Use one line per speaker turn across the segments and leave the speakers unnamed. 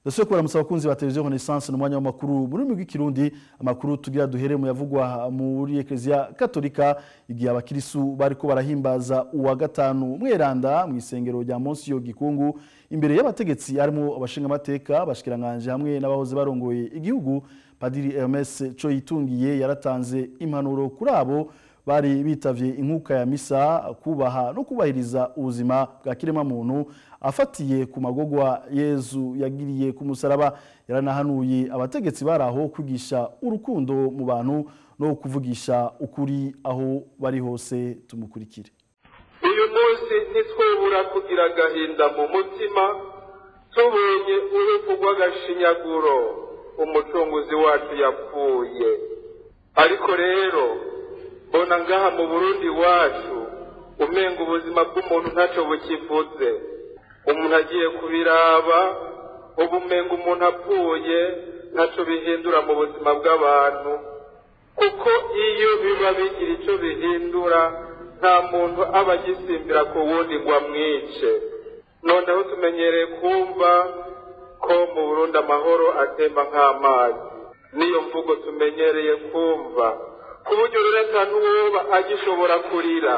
Dosiye kuramutsa abakunzi ba televiziyo Renaissance n'umwanya w'amakuru mu rurimi rw'ikirundi amakuru tugira duhere mu yavugwa muri Ecclesia Katolika igihe abakirisu bariko barahimbaza uwa gatanu mweranda mu isengero rya Monsiyo Gikungu imbere y'abategetsi harimo abashinga amateka bashikiranganje hamwe n'abahoze barongoye igihugu Padiri Hermes Coyitungiye yaratanze impanuro kuri abo bari bitavye inkuka ya misa kubaha no kubahiriza ubuzima bwa kirema muntu afatiye ku magogwa Yezu yagiriye ku musaraba yaranahanuye abategetsi baraho kwigisha urukundo mu bantu no kuvugisha ukuri aho bari hose tumukurikire
uyu munsi ntitwebura kugira agahinda mu mutima tubonye urupfu rw'agashinyaguro umucunguzi wacu yapfuye ariko rero mbona ngaha mu burundi wacu umenga ubuzima bw'umuntu ntacyo bukivuze umuntu agiye kubiraba ubu umenga umuntu apfuye ntacyo bihindura mu buzima bw'abantu kuko iyo biba bigira icyo bihindura nta muntu aba agisimbira ku wundi ngo amwice noneho tumenyereye kumva ko mu burundi amahoro atemba nk'amazi niyo mvugo tumenyereye kumva ku buryo rero nta n'uwoba agishobora kurira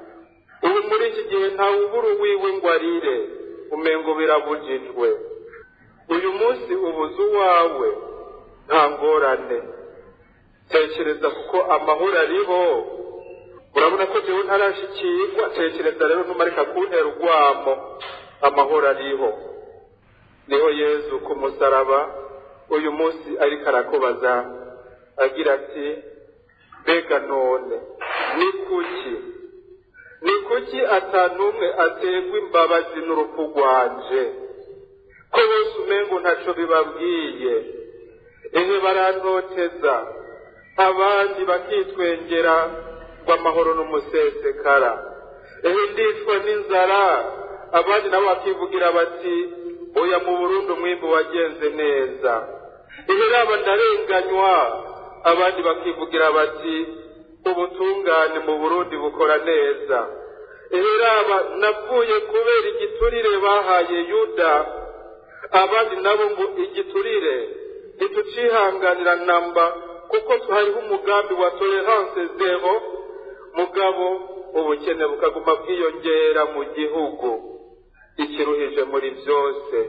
ubu muri iki gihe ntawe ubura uwiwe ngo arire umengo birabujijwe uyu munsi ubuze uwawe nta ngorane tekereza kuko amahoro ariho urabona ko jewe ntarashikirwa tekereza rero ntumarika kuntera urwamo amahoro ariho niho yezu ku musaraba uyu munsi ariko arakubaza agira ati mbega none ni kuki ni kuki atanumwe aterwa imbabazi n'urupfu rwanje ko bose umengo ntaco bibabwiye ehe barantoteza abandi bakitwengera ngo amahoro n'umusesekara ehe ndicwa n'inzara abandi nabo bakivugira bati oya mu burundi umwimbu wagenze neza ehe raba ndarenganywa abandi bakivugira bati ubutungane mu burundi bukora neza ehe raba navuye kubera igiturire bahaye yuda abandi nabo ngo igiturire ntitucihanganira namba kuko hariho umugambi wa tolerance zero mugabo ubukene bukaguma bwiyongera mu gihugu ikiruhije muri byose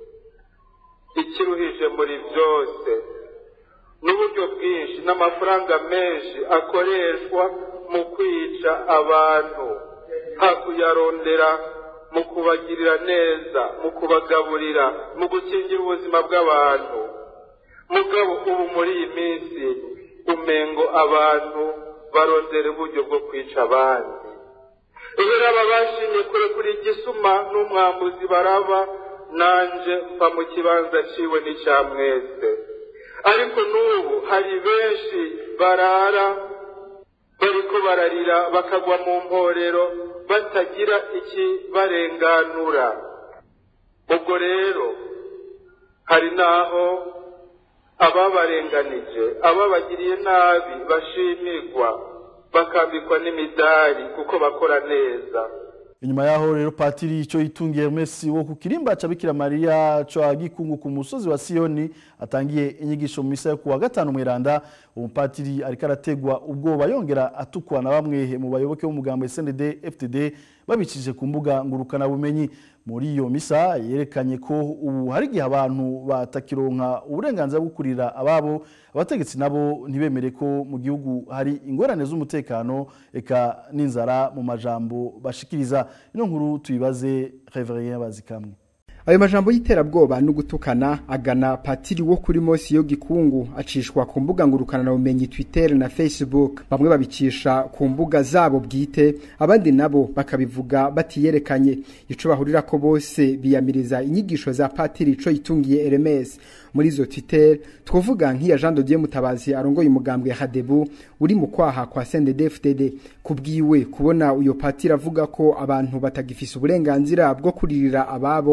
ikiruhije muri byose n'uburyo bwinshi n'amafaranga menshi akoreshwa mu kwica abantu hakuyarondera mu kubagirira neza mu kubagaburira mu gukingira ubuzima bw'abantu mugabo ubu muri iyi minsi umengo abantu barondera uburyo bwo kwica abandi iyo raba bashimye kure kuri igisuma n'umwambuzi baraba nanje mva mu kibanza ciwe n'icya mwese ariko n'ubu hari benshi barara bariko bararira bakagwa mu mporero batagira ikibarenganura ubwo rero hari n'aho ababarenganije ababagiriye nabi bashimirwa bakambikwa n'imidari kuko bakora neza
inyuma yaho rero patiri ico yitungiye Hermes wo ku kirimba ca Bikira Maria co agikungu ku musozi wa Sioni atangiye inyigisho mu misa yo kuwa gatanu mweranda umupatiri ariko arategwa ubwoba yongera atukwa na bamwe mu bayoboke b'umugambo SND FTD babicishije ku mbuga ngurukana bumenyi muri iyo misa yerekanye ko ubu hari igihe abantu batakironka uburenganzira bwo kurira ababo abategetsi nabo ntibemere ko mu gihugu hari ingorane z'umutekano eka n'inzara mu majambo bashikiriza ino nkuru tuyibaze Reverien Bazikamwe
ayo majambo y'iterabwoba no gutukana agana patiri wo kuri Mosi yo gikungu acishwa ku mbuga ngurukana na bumenyi Twitter na Facebook bamwe babicisha ku mbuga zabo bwite abandi nabo bakabivuga batiyerekanye ico bahurira ko bose biyamiriza inyigisho za patiri ico yitungiye Hermes muri izo Twitter twovuga nk'iya Jean de Dieu Mutabazi arongoye umugambwe Hadebu uri mu kwaha kwa CNDD-FDD kubwiwe kubona uyo patiri avuga ko abantu batagifise uburenganzira bwo kuririra ababo ari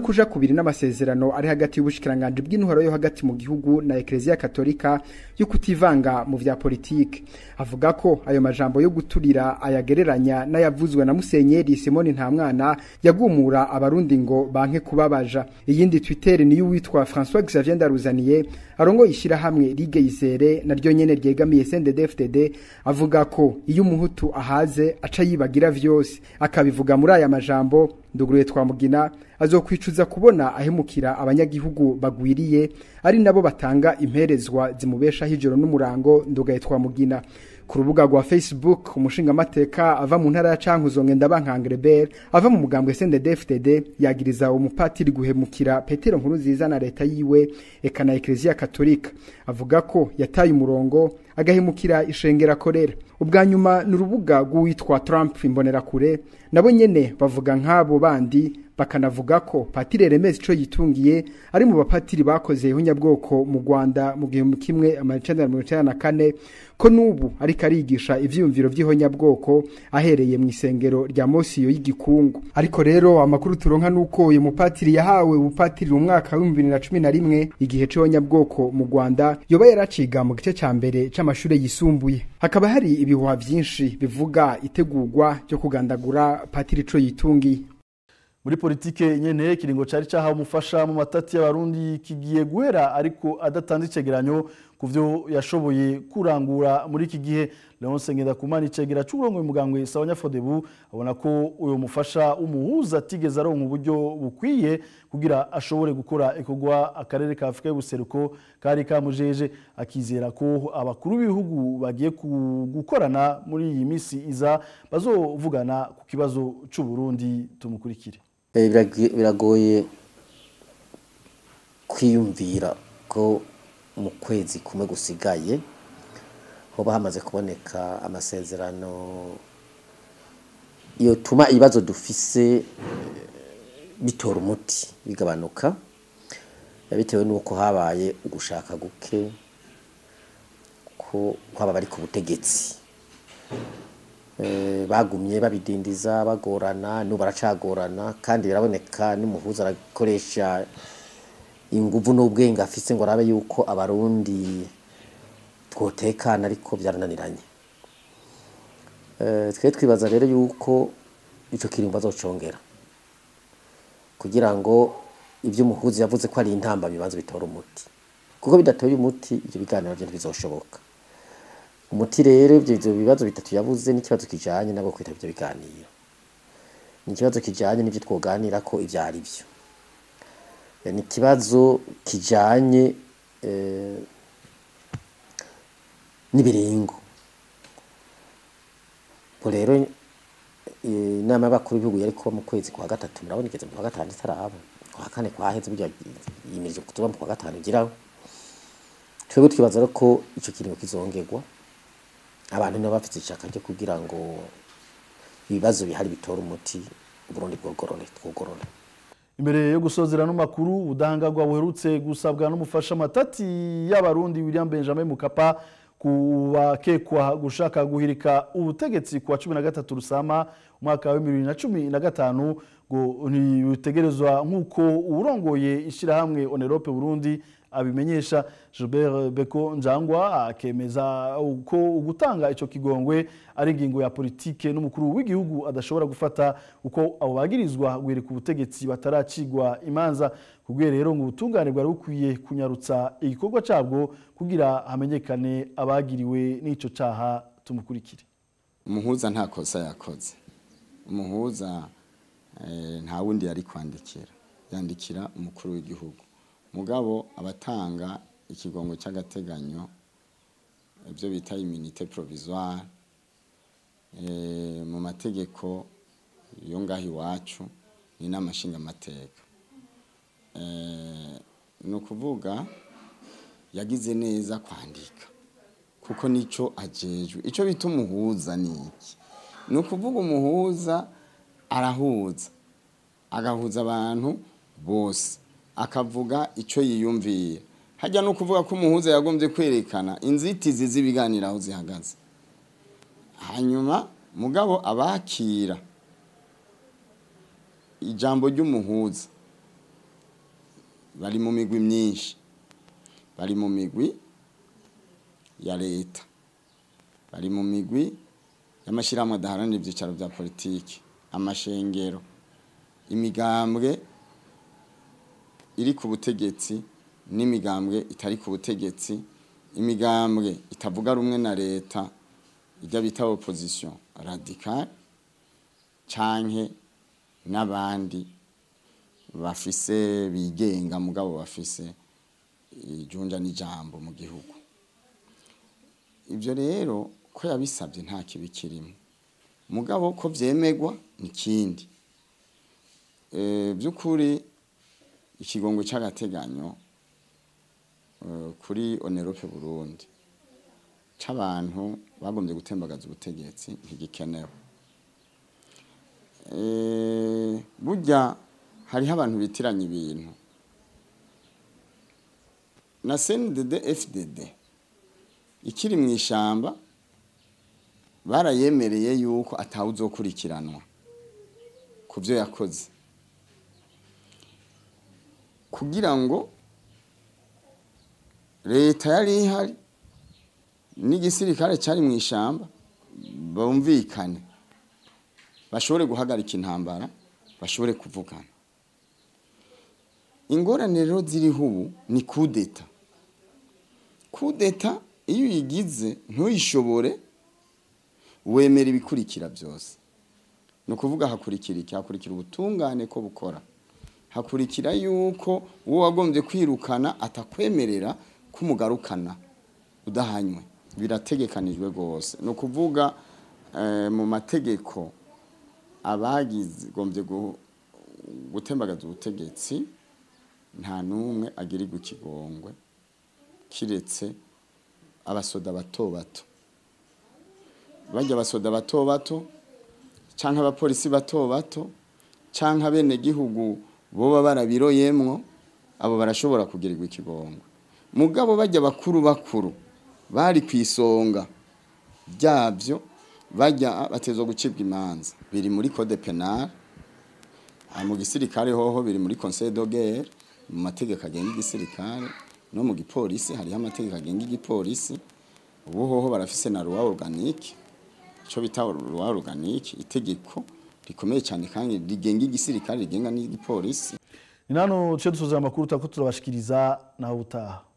kuja kubiri n'amasezerano ari hagati y'ubushikiranganje bw'intwaro yo hagati mu gihugu na Ecclesia Katolika yo kutivanga mu vya politike avuga ko ayo majambo yo guturira ayagereranya n'ayavuzwe na Musenyeri Simoni Ntamwana yagumura abarundi ngo banke kubabaja iyindi Twitter ni y'uwitwa François Xavier Ndaruzaniye arongo yishira hamwe Ligue Izere naryo nyene ryegamiye CNDD-FDD avuga ko iyo umuhutu ahaze aca yibagira vyose akabivuga muri aya majambo nduguruye twamugina azokwicuza kubona ahemukira abanyagihugu bagwiriye ari nabo batanga imperezwa zimubeshaho ijoro n'umurango ndugaye twamugina ku rubuga rwa Facebook umushingamateka ava mu ntara ya Cankuzo Ngendabankangrebert ava mu mugambwe CNDD-FDD yagiriza umupatiri guhemukira Petero Nkurunziza na leta yiwe eka na Ecclesia Katolika avuga ko yataye umurongo agahemukira ishengera korera ubwa nyuma ni urubuga rw'uwitwa Trump imbonerakure nabo nyene bavuga nk'abo bandi bakanavuga ko patiri Hermes ico yitungiye ari mu bapatiri bakoze ihunyabwoko mu Rwanda mu gihumbi kimwe amajana mirongo icenda na kane ko n'ubu ariko arigisha ivyiyumviro vy'ihonyabwoko ahereye mu isengero rya Mosiyo y'igikungu ariko rero amakuru turonka nuko uyu mupatiri yahawe ubupatiri mu mwaka wa 2011 igihe c'ihonyabwoko mu Rwanda yoba yaraciga mu gice ca mbere c'amashure yisumbuye hakaba hari ibihuha vyinshi bivuga itegurwa ryo kugandagura patiri ico yitungiye
muri politike nyene kiringo cari cahawe umufasha mu matati y'abarundi kigiye guhera ariko adatanze icegeranyo ku vyo yashoboye kurangura muri iki gihe Leonce Ngendakumana icegera c'uburongoye mugambwe Sawanya Fodebu abona ko uyo mufasha umuhuza atigeze aronka uburyo bukwiye kugira ashobore gukora ikorwa akarere ka Afrika y'ubuseruko kari kamujeje akizera ko abakuru b'ibihugu bagiye gukorana muri iyi misi iza bazovugana ku kibazo c'u Burundi tumukurikire
biragoye kwiyumvira ko mu kwezi kumwe gusigaye hoba hamaze kuboneka amasezerano yotuma ibibazo dufise bitora umuti bigabanuka bitewe n'uko habaye ugushaka guke ko kwaba bari ku butegetsi bagumye babidindiza bagorana n'ubu baracagorana kandi biraboneka n'umuhuza arakoresha inguvu n'ubwenge afise ngo arabe yuko abarundi twotekana ariko byarananiranye twe twibaza rero yuko icyo kiringo bazocongera kugira ngo ibyo umuhuza yavuze ko ari intamba bibanza bitora umuti kuko bidatoye umuti ibyo biganiro byo ntibizoshoboka umuti rero ibyo bibazo bitatu yavuze n'ikibazo kijanye nabo kwita ibyo biganiro ni ikibazo kijanye n'ibyo twoganira ko ibyo ari byo ni ikibazo kijanye n'ibiringo ubwo rero inama y'abakuru b'ibihugu yari kuba mu kwezi kwa gatatu murabona igeze mu kwa gatanu itaraba kwa kane kwaheze burya yimirije kutuba mu kwa gatanu igiraho twebwe twibaza rero ko ico kiringo kizongerwa abantu nabo bafite ishaka ryo kugira ngo ibibazo bihari bitora umuti uburundi bwogorore twogorore
imbere yo gusozera n'amakuru ubudahangarwa buherutse gusabwa n'umufasha matati y'abarundi William Benjamin Mukapa kubakekwa gushaka guhirika ubutegetsi kuwa cumi na gatatu rusama umwaka wa bibiri na cumi na gatanu ngo ntibitegerezwa nk'uko uwurongoye ishyirahamwe onerope burundi abimenyesha Gilbert Beko Njangwa akemeza uko gutanga ico kigongwe ari ingingo ya politike n'umukuru w'igihugu adashobora gufata uko abo bagirizwa guhereka ubutegetsi bataracigwa imanza kubwe rero ngo ubutungane bwari bukwiye kunyarutsa igikorwa cabwo kugira hamenyekane abagiriwe n'ico caha tumukurikire
umuhuza nta kosa yakoze umuhuza nta wundi yari kwandikira yandikira umukuru w'igihugu mugabo abatanga ikigongo cy'agateganyo ibyo bita iminite provisoire mu mategeko yo ngaho iwacu ni n'amashingamateka ni ukuvuga yagize neza kwandika kuko nicyo ajejwe icyo bita umuhuza ni iki ni ukuvuga umuhuza arahuza agahuza abantu bose akavuga icyo yiyumviye hajya no kuvuga ko umuhuza yagombye kwerekana inzitizi z'ibiganiro aho zihagaze hanyuma mugabo abakira ijambo ry'umuhuza bari mu migwi myinshi bari mu migwi ya leta bari mu migwi y'amashyirahamwe adaharanira ibyicaro bya politiki amashengero imigambwe iri ku butegetsi n'imigambwe itari ku butegetsi imigambwe itavuga rumwe na leta ijya bita opposition radicale canke n'abandi bafise bigenga mugabo bafise ijunja n'ijambo mu gihugu ibyo rero ko yabisabye nta kibi kirimo mugabo ko byemegwa ni ikindi by'ukuri ikigongo cy'agateganyo kuri onerope burundi cy'abantu bagombye gutembagaza ubutegetsi ntigikenewe burya hariho abantu bitiranya ibintu na cndd fdd ikiri mu ishyamba barayemereye yuko atawe uzokurikiranwa ku byo yakoze kugira ngo leta yari ihari n'igisirikare cyari mu ishyamba bumvikane bashobore guhagarika intambara bashobore kuvugana ingorane rero ziriho ubu ni kudeta kudeta iyo uyigize ntuyishobore wemera ibikurikira byose ni ukuvuga hakurikira iki hakurikira ubutungane ko bukora hakurikira yuko uwo wagombye kwirukana atakwemerera kumugarukana udahanywe birategekanijwe rwose ni ukuvuga mu mategeko abagigombye gutembagaza ubutegetsi nta n'umwe agirirwa ikigongwe kiretse abasoda bato bato bajya abasoda bato bato cyangwa abapolisi bato bato cyangwa abenegihugu boba barabiroyemwo abo barashobora kugirirwa ikigongwe mugabo bajya bakuru bakuru bari ku isonga ryabyo bajya batezwa gucibwa imanza biri muri code penal mu gisirikare hoho biri muri conseil de guerre mu mategeko agenga igisirikare no mu gipolisi hariho amategeko agenga igipolisi ubu hoho barafise na loi organique ico bita loi organique itegeko rikomeye cyane kandi rigenga igisirikare rigenga n'igipolisi
ni nano duce dusoza amakuru turako turabashikiriza nawe utaha